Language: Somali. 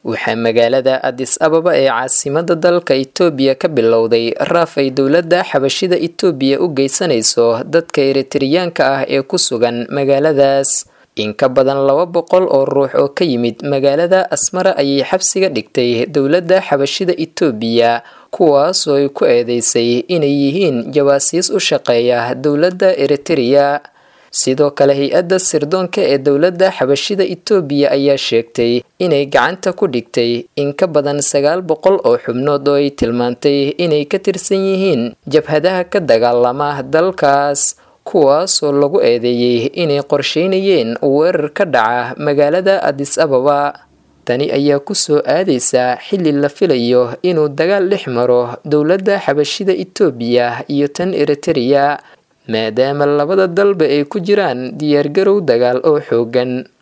waxaa magaalada adis ababa ee caasimada dalka itoobiya ka bilowday raaf ay dowladda xabashida itoobiya u geysanayso dadka eritariyaanka ah ee ku sugan magaaladaas in ka badan laba boqol oo ruux oo ka yimid magaalada asmara ayay xabsiga dhigtay dowladda xabashida itoobiya kuwaasoo ay ku eedeysay inay yihiin jawaasiis u shaqeeya dowladda eritereya sidoo kale hay-adda sirdoonka ee dowladda xabashida itoobiya ayaa sheegtay inay gacanta ku dhigtay in ka badan sagaal boqol oo xubnood oo ay tilmaantay inay ka tirsan yihiin jabhadaha ka dagaalama dalkaas kuwaasoo lagu eedeeyey inay qorsheynayeen weerar ka dhaca magaalada adis ababa tani ayaa kusoo aadaysa xilli la filayo inuu dagaal dhex maro dowladda xabashida itoobiya iyo tan eritereya maadaama labada dalba ay ku jiraan diyaargarow dagaal oo xoogan